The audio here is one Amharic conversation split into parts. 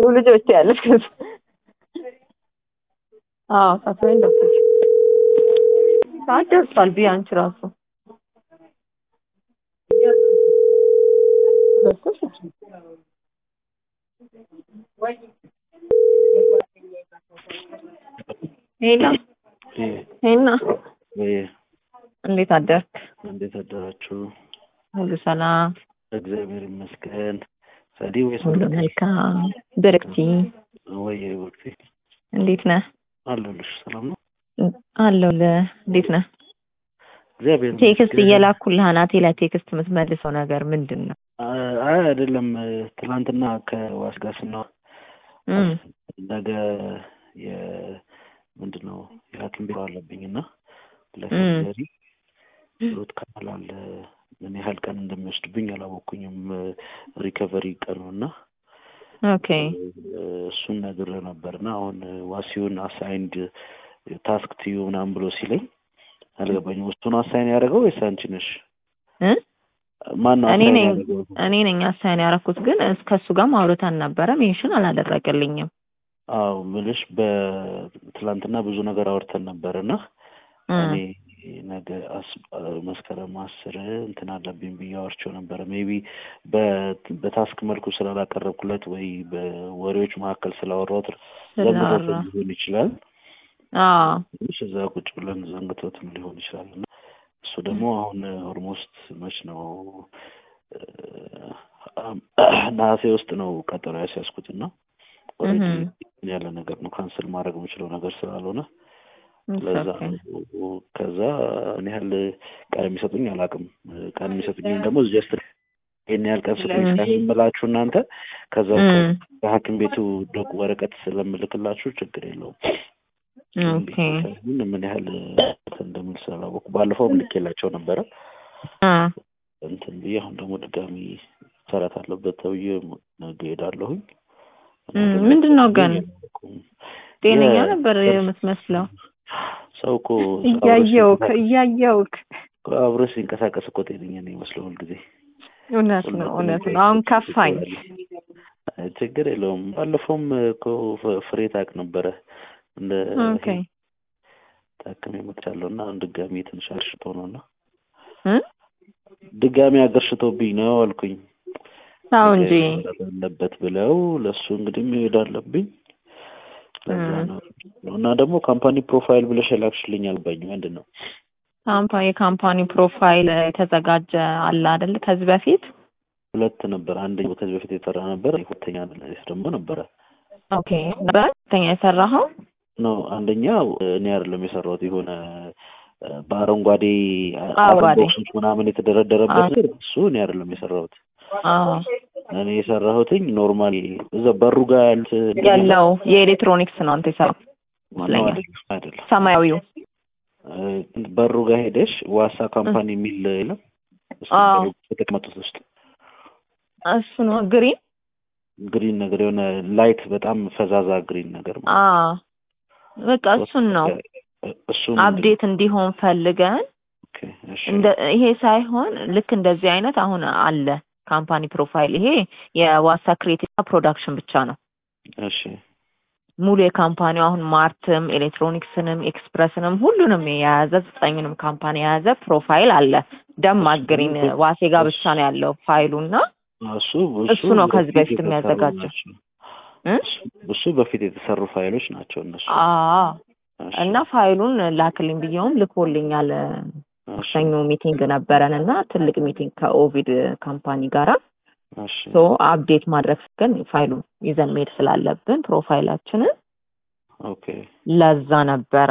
የሆኑ ልጆች ያለች ከዛ አዎ ሳትበይኝ ደርሰሽ ሰዓት ደርሷል ብዬ አንቺ ራሱ ደርሰሽ ሄላ ሄና ወይ እንዴት አደርክ? እንዴት አደራችሁ? ሁሉ ሰላም፣ እግዚአብሔር ይመስገን። ሰዲ ወይስ ሁሉ መልካም። ብርክቲ ወይ ወቅቴ እንዴት ነህ? አለሁልሽ። ሰላም ነው? አለሁልህ። እንዴት ነህ? እግዚአብሔር ቴክስት እየላኩልህ አናቴ ላይ ቴክስት የምትመልሰው ነገር ምንድን ነው? አይ አይደለም፣ ትናንትና ከዋስ ጋር ስናወራ እም፣ ነገ የ ምንድን ነው የሐኪም ቢሮ አለብኝ እና ለሰርጀሪ ሩት ካናል አለ። ምን ያህል ቀን እንደሚወስድብኝ አላወኩኝም። ሪከቨሪ ቀኑ እና ኦኬ እሱን ነግር ነበር እና አሁን ዋሲውን አሳይንድ ታስክ ትዩ ምናምን ብሎ ሲለኝ አልገባኝም። እሱን አሳይን ያደረገው ወይስ አንቺ ነሽ? እ ማን ነው እኔ አሳይን ነኝ ያደረገው? እኔ ነኝ አሳይን ያደረኩት፣ ግን ከእሱ ጋር ማውረታን ነበረ ሜንሽን አላደረገልኝም። አዎ ምልሽ በትላንትና ብዙ ነገር አውርተን ነበር እና እ እኔ ነገ አስ- መስከረም አስር እንትን አለብኝ ብዬ አወርቼው ነበረ። ሜቢ በታስክ መልኩ ስላላቀረብኩለት ወይ በወሬዎች መካከል ስላወራሁት ዘንግቶት ስላወራ ሊሆን ይችላል። አዎ ትንሽ እዛ ቁጭ ብለን ዘንግቶትም ሊሆን ይችላል እና እሱ ደግሞ አሁን ኦልሞስት መች ነው ነሐሴ ውስጥ ነው ቀጠሮ ያስያዝኩት እና ኦልሬዲ እህም። ያለ ነገር ነው ካንስል ማድረግ የምችለው ነገር ስላልሆነ It's ለዛ okay. ነው። ከዛ እኔ ያህል ቀን የሚሰጡኝ አላውቅም። ቀን የሚሰጡኝም ደግሞ ጀስት ይህን ያህል ቀን ስጡኝ ለምን? ስለምላችሁ እናንተ ከዛ እም፣ ከሐኪም ቤቱ ዶክ ወረቀት ስለምልክላችሁ ችግር የለውም። ኦኬ ግን ምን ያህል እንትን እንደሚል ስላላወኩ ባለፈውም ልኬላቸው ነበረ አ እንትን ብዬ አሁን ደግሞ ድጋሚ ሰራት አለበት ተብዬ ነገ ሄዳለሁኝ። እም፣ ምንድን ነው ግን ጤነኛ የ- ነበር የምትመስለው። ሰው እኮ እያየውክ እያየውክ አብሮ ሲንቀሳቀስ እኮ ጤነኛ ነው ይመስለው ሁልጊዜ። እውነት ነው እውነት ነው። አሁን ከፋኝ። አይ ችግር የለውም። ባለፈውም እኮ ፍ- ፍሬ ታውቅ ነበረ እንደ ኦኬ ታክሜ መጥቻለሁ እና አሁን ድጋሚ ትንሽ አገርሽቶ ነው እና እ ድጋሚ አገርሽቶብኝ ነው አልኩኝ። አዎ እንጂ አለበት ብለው ለእሱ እንግዲህ መሄድ አለብኝ። ለዛ እ ነው እና ደግሞ ካምፓኒ ፕሮፋይል ብለሽ የላክሽልኝ አልባኝ ምንድን ነው? ካምፓ የካምፓኒ ፕሮፋይል የተዘጋጀ አለ አይደል? ከዚህ በፊት ሁለት ነበር። አንደኛው ከዚህ በፊት የሰራ ነበር፣ ሁለተኛ ደግሞ ነበረ ኦኬ ነበር ሁለተኛ የሰራኸው ነው። አንደኛው እኔ አይደለም የሰራሁት የሆነ እ፣ በአረንጓዴ አረንጓዴ። ቦክሶች ምናምን የተደረደረበት ነገር እሱ እኔ አይደለም የሰራሁት። አዎ እኔ የሰራሁትኝ ኖርማል እዛ በሩ ጋር ያሉት ያለው የኤሌክትሮኒክስ ነው አንተ የሰራው ነው ይመስለኛል። አይደለም አይደለም ሰማያዊው እ፣ በሩ ጋር ሄደሽ ዋሳ ካምፓኒ የሚል የለም እሱ አዎ። የተቀመጡት ውስጥ እሱ ነው ግሪን ግሪን ነገር የሆነ ላይት በጣም ፈዛዛ ግሪን ነገር ማለት አ በቃ እሱን ነው እሱ አፕዴት እንዲሆን ፈልገን ኦኬ እሺ እንደ ይሄ ሳይሆን ልክ እንደዚህ አይነት አሁን አለ ካምፓኒ ፕሮፋይል ይሄ የዋሳ ክሬቲቭ ፕሮዳክሽን ብቻ ነው እሺ ሙሉ የካምፓኒው አሁን ማርትም ኤሌክትሮኒክስንም ኤክስፕረስንም ሁሉንም የያዘ ዘጠኝንም ካምፓኒ የያዘ ፕሮፋይል አለ ደማቅ ግሪን ዋሴ ጋር ብቻ ነው ያለው ፋይሉ እና እሱ እሱ ነው ከዚህ በፊት የተሰሩ የሚያዘጋጀው ናቸው። እ? እሱ በፊት የተሰሩ ፋይሎች ናቸው እነሱ አ እሺ፣ እና ፋይሉን ላክልኝ ብየውም ልኮልኛል እሺ፣ ሰኞ ሚቲንግ ነበረን እና ትልቅ ሚቲንግ ከኦቪድ ካምፓኒ ጋራ እሺ፣ ሶ አፕዴት ማድረግ ግን ፋይሉ ይዘን መሄድ ስላለብን ፕሮፋይላችንን ኦኬ ለዛ ነበረ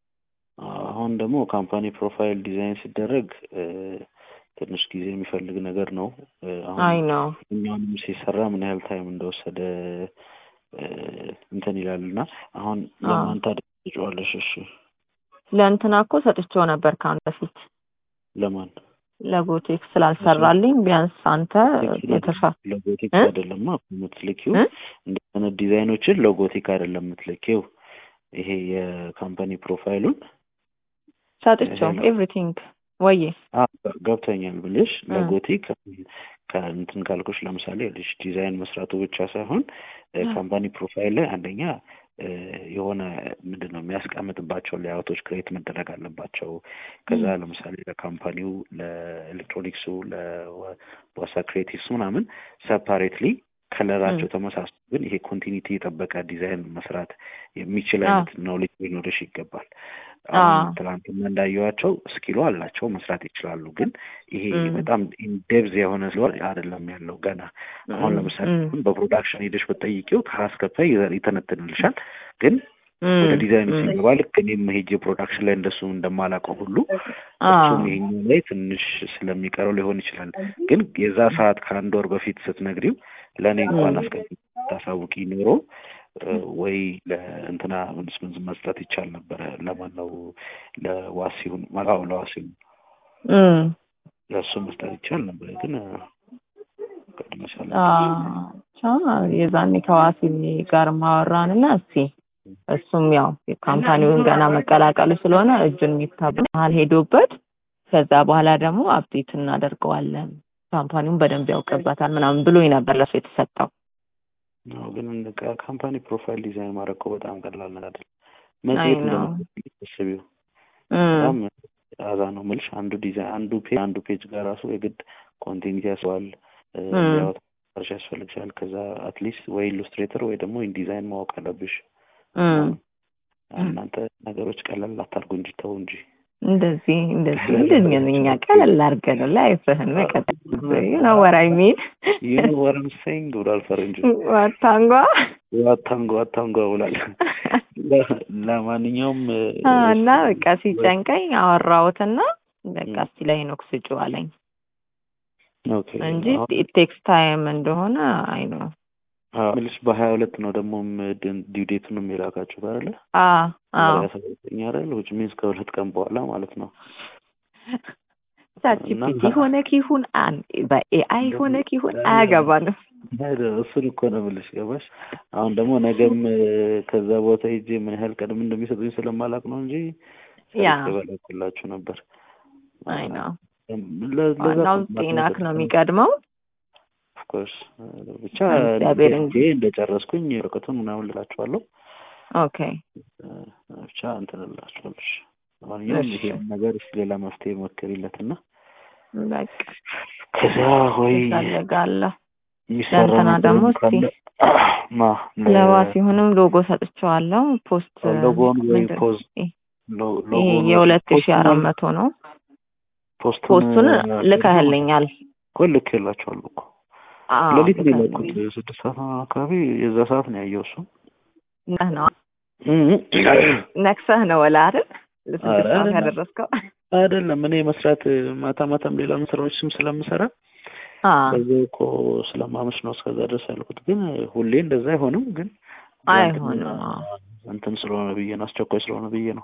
አሁን ደግሞ ካምፓኒ ፕሮፋይል ዲዛይን ሲደረግ እ፣ ትንሽ ጊዜ የሚፈልግ ነገር ነው። እ፣ አሁን አይ ነው እኛውንም ሲሰራ ምን ያህል ታይም እንደወሰደ እ፣ እንትን ይላል እና አሁን አዎ። ለማን ታደርጊዋለሽ? እሺ ለእንትና እኮ ሰጥቼው ነበር ከአንድ በፊት ለማን ለጎቴክ ስላልሰራልኝ ቢያንስ አንተ የተሻ ሎጎቲክ እ? አይደለማ የምትልኪው እ? እንደ አይነት ዲዛይኖችን ሎጎቲክ አይደለም የምትልኪው ይሄ የካምፓኒ ፕሮፋይሉን ሰጥቼው ሄሎ። ኤቭሪቲንግ ወዬ አ ገብቶኛል ብልሽ እ። ሎጎቲክ ከእንትን ካልኩሽ ለምሳሌ ልጅ ዲዛይን መስራቱ ብቻ ሳይሆን ካምፓኒ ፕሮፋይል ላይ አንደኛ የሆነ ምንድን ነው የሚያስቀምጥባቸው ሌያውቶች ክሬት መደረግ አለባቸው። ከዛ ለምሳሌ ለካምፓኒው፣ ለኤሌክትሮኒክሱ፣ ለዋሳ ክሬቲቭስ ምናምን ሰፓሬትሊ ከለራቸው ተመሳስሎ ግን ይሄ ኮንቲኒቲ የጠበቀ ዲዛይን መስራት የሚችል አይነት ኖሌጅ ሊኖርሽ ይገባል። አሁን ትናንትና እንዳየዋቸው ስኪሉ አላቸው መስራት ይችላሉ። ግን ይሄ በጣም ኢንዴብዝ የሆነ ስለሆነ አይደለም ያለው ገና። አሁን ለምሳሌ በፕሮዳክሽን ሄደሽ ብትጠይቂው ከራስ ከፋይ ይተነትንልሻል። ግን ወደ ዲዛይኑ ሲገባ ልክ እኔም ሄጄ ፕሮዳክሽን ላይ እንደሱ እንደማላውቀው ሁሉ እሱም ይሄኛው ላይ ትንሽ ስለሚቀረው ሊሆን ይችላል። ግን የዛ ሰዓት ከአንድ ወር በፊት ስትነግሪው ለእኔ እንኳን አስቀ ታሳውቂ ኖሮ ወይ ለእንትና ምንስምንዝ መስጠት ይቻል ነበረ። ለማን ነው ለዋሲሁን ማው ለዋሲሁን ለእሱ መስጠት ይቻል ነበረ። ግን የዛኔ ከዋሲ ጋር ማወራን እና እስቲ እሱም ያው ካምፓኒውን ገና መቀላቀሉ ስለሆነ እጁን የሚታበል ሄዶበት ከዛ በኋላ ደግሞ አፕዴት እናደርገዋለን ካምፓኒውን በደንብ ያውቅበታል ምናምን ብሎኝ ነበር ለሱ የተሰጠው። ግን ካምፓኒ ፕሮፋይል ዲዛይን ማድረግ እኮ በጣም ቀላል ነገር አይደለም። መጽሔት እንደምትሰቢው በጣም አዛ ነው የምልሽ። አንዱ ዲዛይን አንዱ ፔጅ አንዱ ፔጅ ጋር ራሱ የግድ ኮንቲኒቲ ያስዋል ያወጣሽ ያስፈልግሻል። ከዛ አትሊስት ወይ ኢሉስትሬተር ወይ ደግሞ ኢንዲዛይን ማወቅ አለብሽ። እናንተ ነገሮች ቀላል አታርጉ እንጂ ተው እንጂ እንደዚህ እንደዚህ እንደዚህ እኛ ቀለል አድርገን ላይፍህን መቀጠል ነው ወራይ ሚል ይህ ወረም ሴንግ ብሏል ፈረንጅ ዋታንጓ ዋታንጓ ዋታንጓ ብሏል። ለማንኛውም እና በቃ ሲጨንቀኝ አወራሁትና በቃ እስቲ ላይ ኖክ ስጩ አለኝ እንጂ ቴክስት ታይም እንደሆነ አይ ነው ምልሽ በሀያ ሁለት ነው ደግሞ ዲውዴቱንም የላካችሁት አይደለ? ሰኛ አይደል? ውጭ ሚንስ ከሁለት ቀን በኋላ ማለት ነው። ቻችፒቲ ሆነ ኪሁን በኤአይ ሆነ ኪሁን አያገባንም። እሱን እኮ ነው የምልሽ። ገባሽ? አሁን ደግሞ ነገም ከዛ ቦታ ሄጄ ምን ያህል ቀድም እንደሚሰጡኝ ስለማላቅ ነው እንጂ በላኩላችሁ ነበር። አይ ነው ዋናው ጤናክ ነው የሚቀድመው። ኦፍኮርስ ብቻ እንደጨረስኩኝ ወረቀቱን ምናምን ልላችኋለሁ። ኦኬ ብቻ እንትን እላችኋለሁ። ማንኛውም ይሄ ነገር ሌላ መፍትሄ ሞክሪለትና በቃ ከዛ ወይ ፈልጋለሁ የሚሰራ ለእንትና ደግሞ እስቲ ለዋ ሲሆንም ሎጎ ሰጥቼዋለሁ። ፖስት ሎጎን ወይ ፖዝ ይሄ የሁለት ሺህ አራት መቶ ነው። ፖስቱን ልከህልኛል እኮ ልኬላችኋለሁ እኮ ሌሊት ነው የላኩት። ስድስት ሰዓት አካባቢ የዛ ሰዓት ነው ያየው እሱ ነህ ነው ነክሰህ ነው ወላ አይደል? ለስድስት ሰዓት ያደረስከው አይደለም። እኔ መስራት ማታ ማታም ሌላ ስራዎችም ስለምሰራ በዛ እኮ ስለማመሽ ነው እስከዛ ድረስ ያልኩት። ግን ሁሌ እንደዛ አይሆንም። ግን አይሆንም እንትን ስለሆነ ብዬ ነው፣ አስቸኳይ ስለሆነ ብዬ ነው።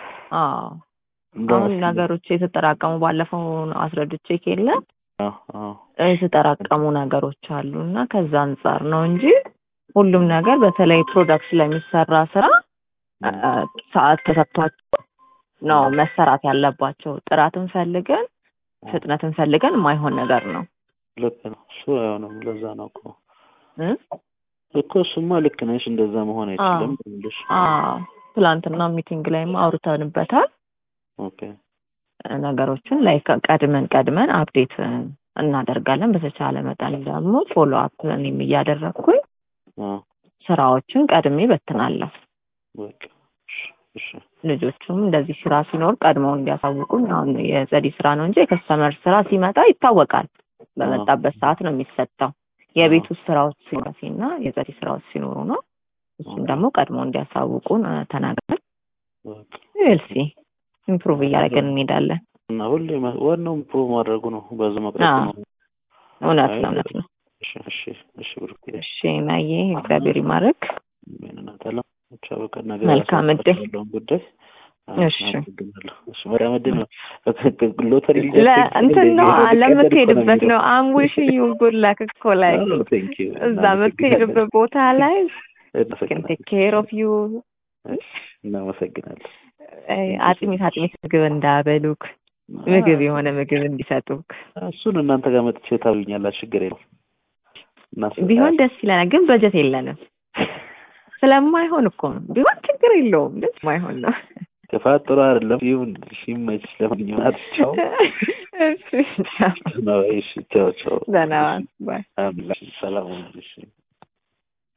አሁን ነገሮች የተጠራቀሙ ባለፈው አስረድቼ ከየለ የተጠራቀሙ ነገሮች አሉ እና ከዛ አንጻር ነው እንጂ ሁሉም ነገር በተለይ ፕሮዳክት ስለሚሰራ ስራ ሰዓት ተሰጥቷቸው ነው መሰራት ያለባቸው። ጥራትን ፈልገን ፍጥነትን ፈልገን የማይሆን ነገር ነው። ልክ ነው። እሱ አይሆንም። ለዛ ነው እኮ እኮ እሱማ ልክ ነሽ። እንደዛ መሆን አይችልም ብልሽ ትላንትና ሚቲንግ ላይም አውርተንበታል። ኦኬ ነገሮችን ላይ ቀድመን ቀድመን አፕዴት እናደርጋለን። በተቻለ መጠን ደግሞ ፎሎ አፕ እኔም እያደረግኩኝ ስራዎችን ቀድሜ በትናለሁ። ልጆቹም እንደዚህ ስራ ሲኖር ቀድመው እንዲያሳውቁኝ። አሁን የጸዲ ስራ ነው እንጂ የከስተመር ስራ ሲመጣ ይታወቃል። በመጣበት ሰዓት ነው የሚሰጠው። የቤት ውስጥ ስራዎች ሲኖረሲና የጸዲ ስራዎች ሲኖሩ ነው። እሱም ደግሞ ቀድሞ እንዲያሳውቁን ተናግረን ኤልሲ ኢምፕሩቭ እያደረገን እንሄዳለን። እና ሁሌ ዋናው ኢምፕሩቭ ማድረጉ ነው። በዛ መቅረት ነው። እውነት ነው፣ እውነት ነው። እሺ፣ እሺ፣ እሺ። ብሩክ እሺ፣ ናዬ እግዚአብሔር ይማረክ። ምንናታለም ብቻ በቃ ነገ መልካም እድል ጉዳይ እሺ እሺ መልካም እድል ነው። ሎተሪ እንትን ነው ለምትሄድበት ነው። አምዊሽ ዩ ጉድ ላክ እኮ ላይ እዛ የምትሄድበት ቦታ ላይ ቴክ ኬር ኦፍ ዩ እናመሰግናለን። አጥሚት አጥሚት ምግብ እንዳበሉክ ምግብ የሆነ ምግብ እንዲሰጡክ እሱን እናንተ ጋር መጥቼ ታብልኛላችሁ፣ ችግር የለውም። ቢሆን ደስ ይለናል፣ ግን በጀት የለንም። ስለማይሆን እኮ ነው። ቢሆን ችግር የለውም፣ ግን ስለማይሆን ነው። ክፋት ጥሩ አይደለም። ይሁን ይመችሽ። ለማንኛውም አትቻው። እሺ ቻው። እሺ ቻው ቻው። ደህና ዋል። ባይ ሰላም ሁኑ። እሺ